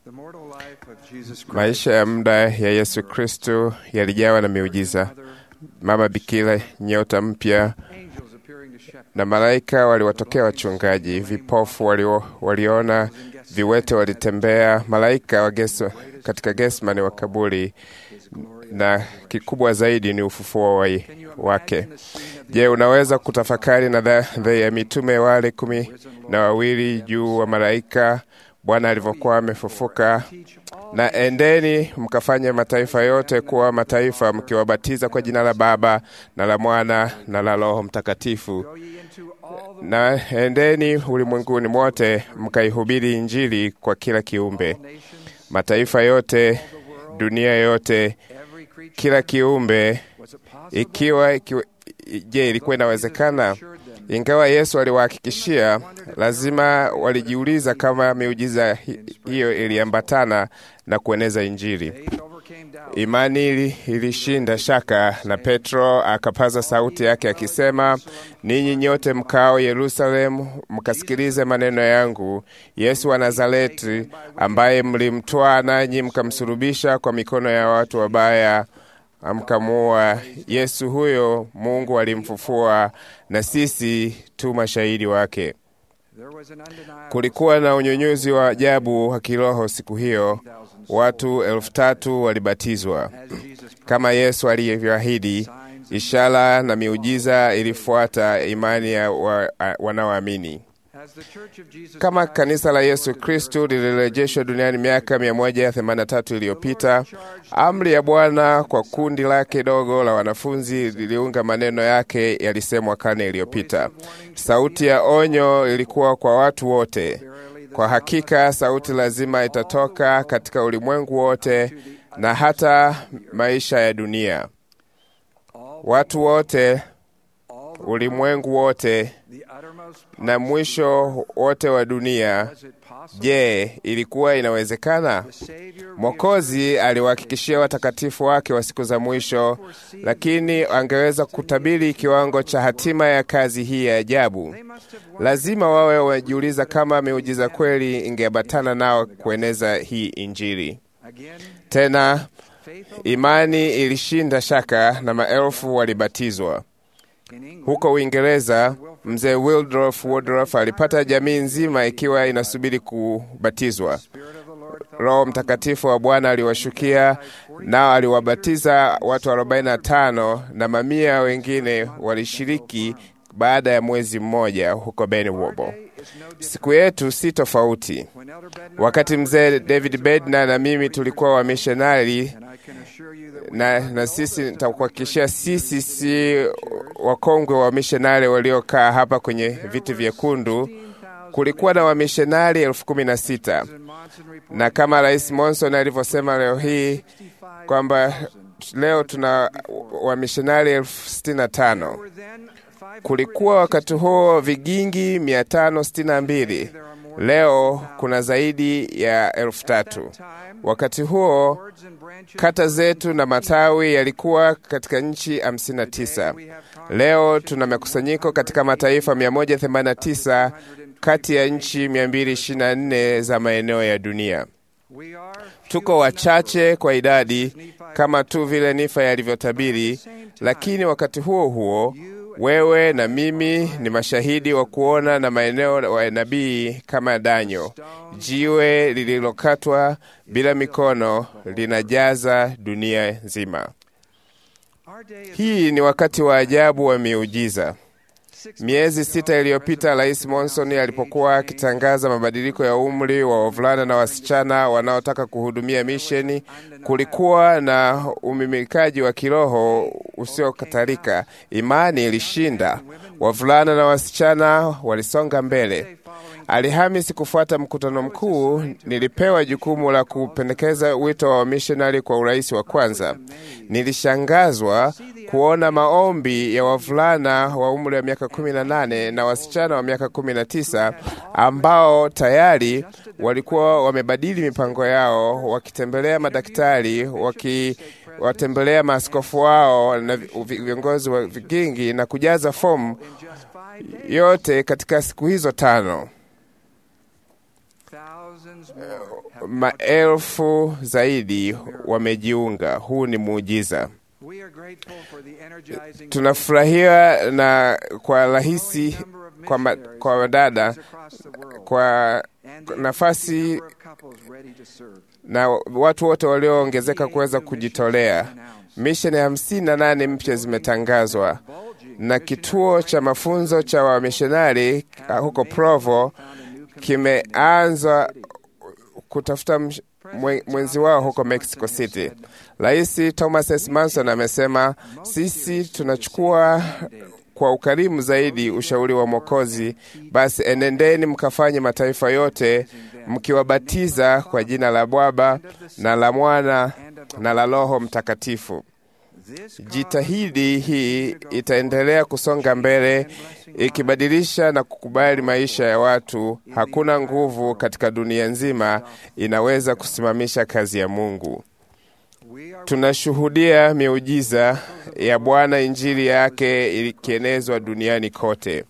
Maisha ya muda ya Yesu Kristo yalijawa na miujiza, mama bikira, nyota mpya na malaika waliwatokea wachungaji, vipofu walio, waliona, viwete walitembea, malaika wa Geso, katika Getsemani wa kaburi, na kikubwa zaidi ni ufufuo wa wake. Je, unaweza kutafakari na dhana ya mitume wale kumi na wawili juu wa malaika Bwana alivyokuwa amefufuka na endeni mkafanye mataifa yote kuwa mataifa, mkiwabatiza kwa jina la Baba na la Mwana na la Roho Mtakatifu, na endeni ulimwenguni mote mkaihubiri Injili kwa kila kiumbe, mataifa yote, dunia yote, kila kiumbe. Ikiwa, ikiwa je, ilikuwa inawezekana? Ingawa Yesu aliwahakikishia, lazima walijiuliza kama miujiza hiyo iliambatana na kueneza Injili. Imani ilishinda shaka, na Petro akapaza sauti yake akisema, ninyi nyote mkao Yerusalemu, mkasikilize maneno yangu. Yesu wa Nazareti, ambaye mlimtwaa nanyi mkamsulubisha kwa mikono ya watu wabaya amkamuua. Yesu huyo Mungu alimfufua, na sisi tu mashahidi wake. Kulikuwa na unyunyuzi wa ajabu wa kiroho siku hiyo. Watu elfu tatu walibatizwa kama Yesu alivyoahidi. Ishara na miujiza ilifuata imani ya wa, wanaoamini. Kama kanisa la Yesu Kristu lilirejeshwa duniani miaka 183 iliyopita, amri ya Bwana kwa kundi lake dogo la wanafunzi liliunga maneno yake yalisemwa karne iliyopita. Sauti ya onyo ilikuwa kwa watu wote. Kwa hakika sauti lazima itatoka katika ulimwengu wote na hata maisha ya dunia. Watu wote, ulimwengu wote na mwisho wote wa dunia. Je, ilikuwa inawezekana? Mwokozi aliwahakikishia watakatifu wake wa siku za mwisho, lakini angeweza kutabiri kiwango cha hatima ya kazi hii ya ajabu. Lazima wawe wajiuliza kama miujiza kweli ingeambatana nao kueneza hii Injili. Tena imani ilishinda shaka na maelfu walibatizwa. Huko Uingereza, mzee Wildrof Woodruff alipata jamii nzima ikiwa inasubiri kubatizwa. Roho Mtakatifu wa Bwana aliwashukia, nao aliwabatiza watu 45 na mamia wengine walishiriki baada ya mwezi mmoja huko Benwobo. Siku yetu si tofauti. Wakati mzee David Bednar na mimi tulikuwa wamishonari na, na sisi nitakuhakikishia, sisi si wakongwe wa mishonari waliokaa hapa kwenye viti vyekundu. Kulikuwa na wamishonari elfu kumi na sita na kama Rais Monson alivyosema leo hii kwamba leo tuna wamishonari elfu sitini na tano. Kulikuwa wakati huo vigingi mia tano sitini na mbili. Leo kuna zaidi ya elfu tatu. Wakati huo kata zetu na matawi yalikuwa katika nchi 59. Leo tuna makusanyiko katika mataifa 189 kati ya nchi 224 za maeneo ya dunia. Tuko wachache kwa idadi kama tu vile Nifa yalivyotabiri, lakini wakati huo huo wewe na mimi ni mashahidi wa kuona na maeneo wa nabii kama Danyo. Jiwe lililokatwa bila mikono linajaza dunia nzima. Hii ni wakati wa ajabu wa miujiza. Miezi sita iliyopita, Rais Monson alipokuwa akitangaza mabadiliko ya umri wa wavulana na wasichana wanaotaka kuhudumia misheni, kulikuwa na umimikaji wa kiroho usiokatalika. Imani ilishinda, wavulana na wasichana walisonga mbele. Alhamisi kufuata mkutano mkuu, nilipewa jukumu la kupendekeza wito wa wamishonari kwa urais wa kwanza. Nilishangazwa kuona maombi ya wavulana wa umri wa miaka 18 na wasichana wa miaka 19 ambao tayari walikuwa wamebadili mipango yao, wakitembelea madaktari, wakiwatembelea maaskofu wao na viongozi wa vigingi na kujaza fomu yote katika siku hizo tano. maelfu zaidi wamejiunga. Huu ni muujiza. Tunafurahia na kwa rahisi kwa, ma, kwa wadada kwa nafasi na watu wote walioongezeka kuweza kujitolea. Misheni hamsini na nane mpya zimetangazwa na kituo cha mafunzo cha wamishonari huko Provo kimeanza kutafuta mwenzi wao huko Mexico City. Rais Thomas S. Manson amesema, sisi tunachukua kwa ukarimu zaidi ushauri wa Mwokozi. Basi enendeni mkafanye mataifa yote mkiwabatiza kwa jina la Baba na la Mwana na la Roho Mtakatifu. Jitahidi hii itaendelea kusonga mbele ikibadilisha na kukubali maisha ya watu. Hakuna nguvu katika dunia nzima inaweza kusimamisha kazi ya Mungu. Tunashuhudia miujiza ya Bwana, injili yake ikienezwa duniani kote.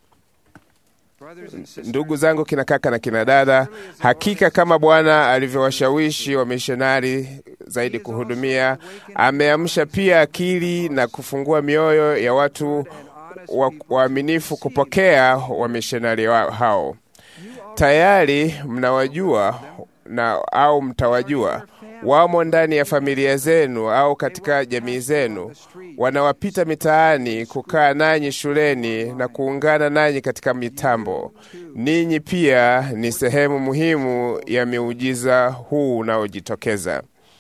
Ndugu zangu, kina kaka na kina dada, hakika kama Bwana alivyowashawishi wamishonari zaidi kuhudumia, ameamsha pia akili na kufungua mioyo ya watu waaminifu kupokea wamishonari wa hao. Tayari mnawajua na au mtawajua wamo ndani ya familia zenu au katika jamii zenu, wanawapita mitaani, kukaa nanyi shuleni na kuungana nanyi katika mitambo. Ninyi pia ni sehemu muhimu ya miujiza huu unaojitokeza.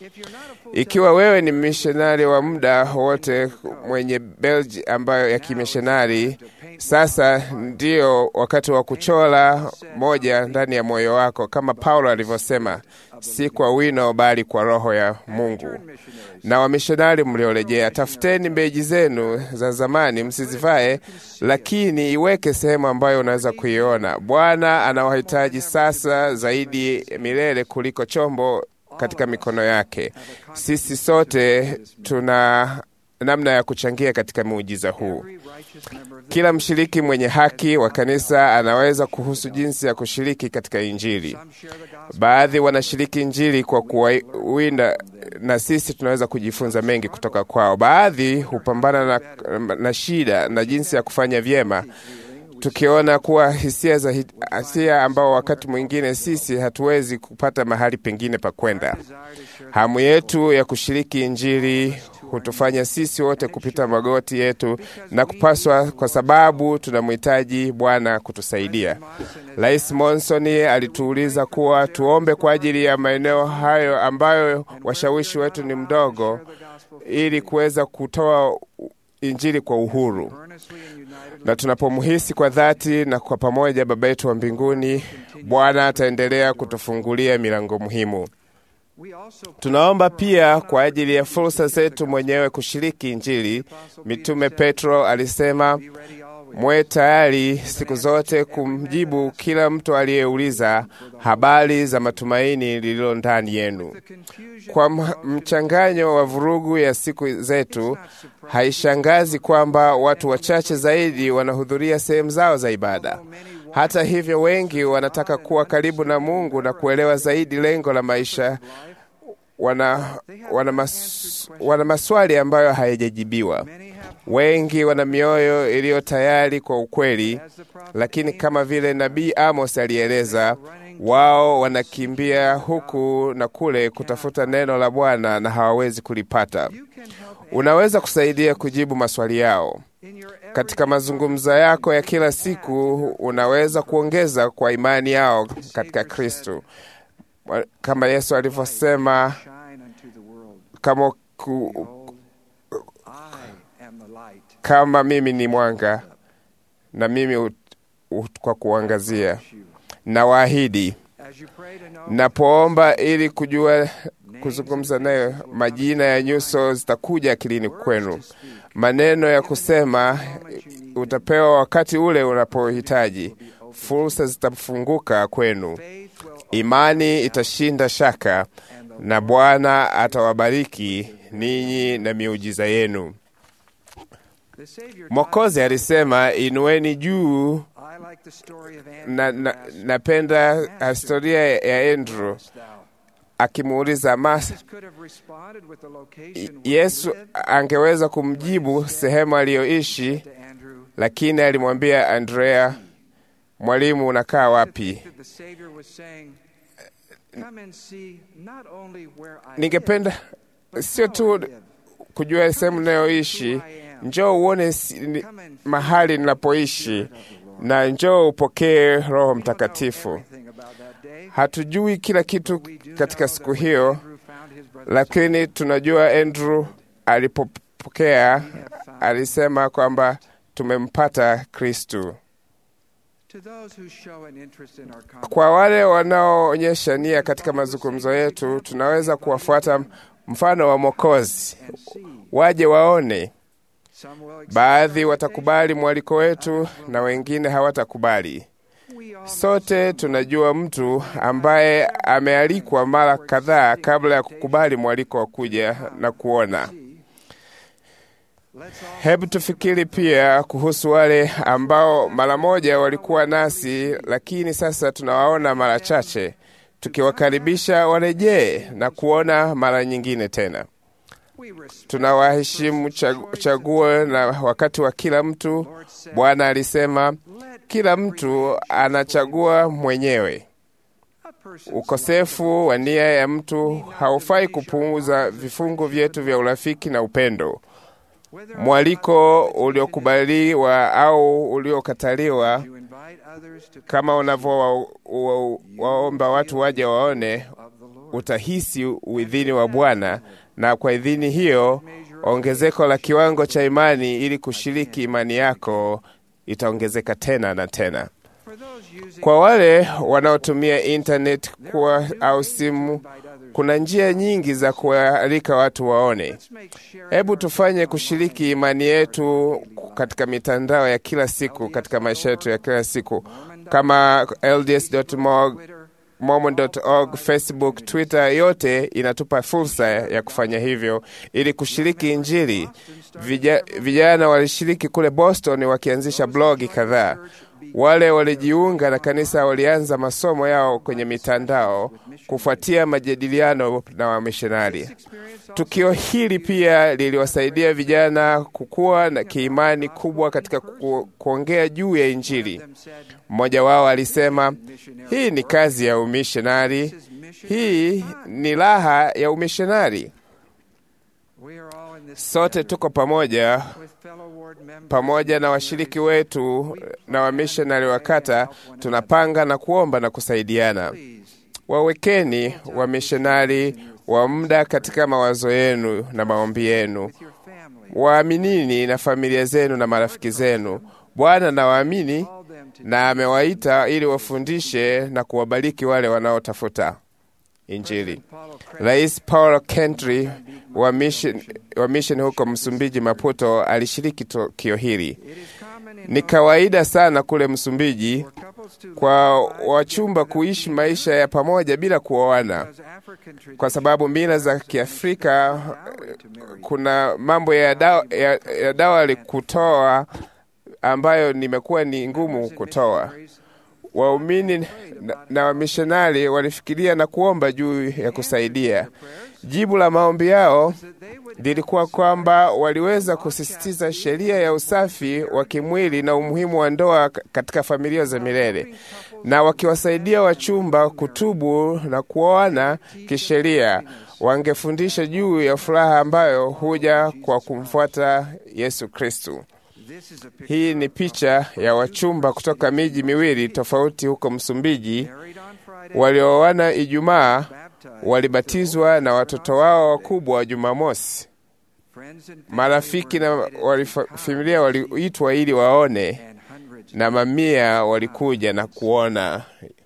Ikiwa wewe ni mishonari wa muda wote mwenye belgi ambayo ya kimishonari, sasa ndio wakati wa kuchora moja ndani ya moyo wako, kama Paulo alivyosema, si kwa wino bali kwa Roho ya Mungu. Na wamishonari mliorejea, tafuteni beji zenu za zamani, msizivae, lakini iweke sehemu ambayo unaweza kuiona. Bwana anawahitaji sasa zaidi milele kuliko chombo katika mikono yake. Sisi sote tuna namna ya kuchangia katika muujiza huu. Kila mshiriki mwenye haki wa kanisa anaweza kuhusu jinsi ya kushiriki katika Injili. Baadhi wanashiriki Injili kwa kuwinda, na sisi tunaweza kujifunza mengi kutoka kwao. Baadhi hupambana na, na shida na jinsi ya kufanya vyema tukiona kuwa hisia za hisia ambao wakati mwingine sisi hatuwezi kupata mahali pengine pa kwenda. Hamu yetu ya kushiriki Injili hutufanya sisi wote kupita magoti yetu na kupaswa, kwa sababu tunamhitaji Bwana kutusaidia. Rais Monson alituuliza kuwa tuombe kwa ajili ya maeneo hayo ambayo washawishi wetu ni mdogo, ili kuweza kutoa Injili kwa uhuru na tunapomhisi kwa dhati na kwa pamoja Baba yetu wa mbinguni, Bwana ataendelea kutufungulia milango muhimu. Tunaomba pia kwa ajili ya fursa zetu mwenyewe kushiriki Injili. Mitume Petro alisema, mwe tayari siku zote kumjibu kila mtu aliyeuliza habari za matumaini lililo ndani yenu. Kwa mchanganyo wa vurugu ya siku zetu, haishangazi kwamba watu wachache zaidi wanahudhuria sehemu zao za ibada. Hata hivyo, wengi wanataka kuwa karibu na Mungu na kuelewa zaidi lengo la maisha. Wana, wana, mas, wana maswali ambayo hayajajibiwa. Wengi wana mioyo iliyo tayari kwa ukweli, lakini kama vile nabii Amos alieleza, wao wanakimbia huku na kule kutafuta neno la Bwana na hawawezi kulipata. Unaweza kusaidia kujibu maswali yao katika mazungumzo yako ya kila siku. Unaweza kuongeza kwa imani yao katika Kristo, kama Yesu alivyosema, kama ku, kama mimi ni mwanga na mimi ut, ut, kwa kuangazia na waahidi napoomba ili kujua kuzungumza nayo, majina ya nyuso zitakuja akilini kwenu, maneno ya kusema utapewa wakati ule unapohitaji, fursa zitafunguka kwenu, imani itashinda shaka, na Bwana atawabariki ninyi na miujiza yenu. Mwokozi alisema, inueni juu. Na, na, napenda historia ya Andrew akimuuliza Masa, Yesu angeweza kumjibu sehemu aliyoishi, lakini alimwambia Andrea, Mwalimu, unakaa wapi? Ningependa sio tu kujua sehemu ninayoishi, njoo uone si, mahali ninapoishi na njoo upokee Roho Mtakatifu. Hatujui kila kitu katika siku hiyo, lakini tunajua Andrew alipopokea alisema kwamba tumempata Kristu. Kwa wale wanaoonyesha nia katika mazungumzo yetu, tunaweza kuwafuata mfano wa Mwokozi, waje waone. Baadhi watakubali mwaliko wetu na wengine hawatakubali. Sote tunajua mtu ambaye amealikwa mara kadhaa kabla ya kukubali mwaliko wa kuja na kuona. Hebu tufikiri pia kuhusu wale ambao mara moja walikuwa nasi, lakini sasa tunawaona mara chache, tukiwakaribisha warejee na kuona mara nyingine tena. Tunawaheshimu chaguo na wakati wa kila mtu. Bwana alisema kila mtu anachagua mwenyewe. Ukosefu wa nia ya mtu haufai kupunguza vifungu vyetu vya urafiki na upendo. Mwaliko uliokubaliwa au uliokataliwa, kama unavyowaomba watu waje waone, utahisi uidhini wa Bwana, na kwa idhini hiyo ongezeko la kiwango cha imani ili kushiriki imani yako itaongezeka tena na tena. Kwa wale wanaotumia intaneti kuwa au simu, kuna njia nyingi za kualika watu waone. Hebu tufanye kushiriki imani yetu katika mitandao ya kila siku, katika maisha yetu ya kila siku kama LDS.org, Mormon.org, Facebook, Twitter, yote inatupa fursa ya kufanya hivyo ili kushiriki Injili. Vija, vijana walishiriki kule Boston wakianzisha blogi kadhaa. Wale walijiunga na kanisa walianza masomo yao kwenye mitandao kufuatia majadiliano na wamishonari. Tukio hili pia liliwasaidia vijana kukua na kiimani kubwa katika ku, kuongea juu ya Injili. Mmoja wao alisema, hii ni kazi ya umishonari, hii ni raha ya umishonari. Sote tuko pamoja pamoja na washiriki wetu na wamishonari wa kata, tunapanga na kuomba na kusaidiana. Wawekeni wamishonari wa muda katika mawazo yenu na maombi yenu. Waaminini na familia zenu na marafiki zenu. Bwana nawaamini na amewaita ili wafundishe na kuwabariki wale wanaotafuta Injili. Rais Paulo Kentry wa mission, wa mission huko Msumbiji, Maputo, alishiriki tukio hili. Ni kawaida sana kule Msumbiji kwa wachumba kuishi maisha ya pamoja bila kuoana, kwa sababu mila za Kiafrika kuna mambo ya dawa, ya, ya dawa kutoa ambayo nimekuwa ni ngumu kutoa. Waumini na, na wamishonari walifikiria na kuomba juu ya kusaidia. Jibu la maombi yao lilikuwa kwamba waliweza kusisitiza sheria ya usafi wa kimwili na umuhimu wa ndoa katika familia za milele, na wakiwasaidia wachumba kutubu na kuoana kisheria, wangefundisha juu ya furaha ambayo huja kwa kumfuata Yesu Kristu. Hii ni picha ya wachumba kutoka miji miwili tofauti huko Msumbiji walioana Ijumaa, walibatizwa na watoto wao wakubwa wa Jumamosi. Marafiki na familia waliitwa ili waone, na mamia walikuja na kuona.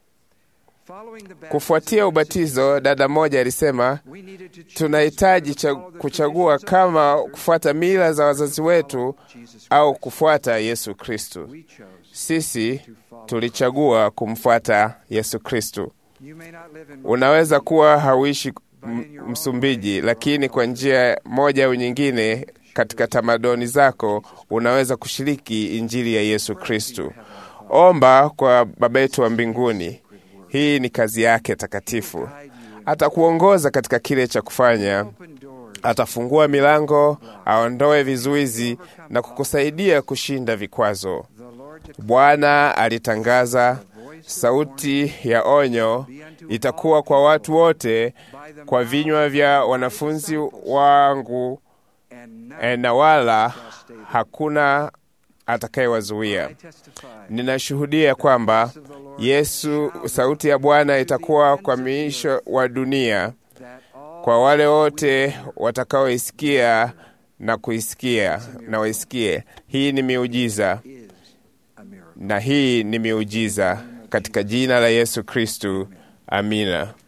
Kufuatia ubatizo, dada mmoja alisema, tunahitaji kuchagua kama kufuata mila za wazazi wetu au kufuata Yesu Kristu. Sisi tulichagua kumfuata Yesu Kristu. Unaweza kuwa hauishi Msumbiji, lakini kwa njia moja au nyingine katika tamaduni zako, unaweza kushiriki injili ya Yesu Kristu. Omba kwa Baba yetu wa mbinguni. Hii ni kazi yake takatifu. Atakuongoza katika kile cha kufanya. Atafungua milango, aondoe vizuizi na kukusaidia kushinda vikwazo. Bwana alitangaza, sauti ya onyo itakuwa kwa watu wote kwa vinywa vya wanafunzi wangu, na wala hakuna atakayewazuia. Ninashuhudia kwamba Yesu, sauti ya Bwana itakuwa kwa miisho wa dunia kwa wale wote watakaoisikia na kuisikia na waisikie. Hii ni miujiza, na hii ni miujiza katika jina la Yesu Kristu. Amina.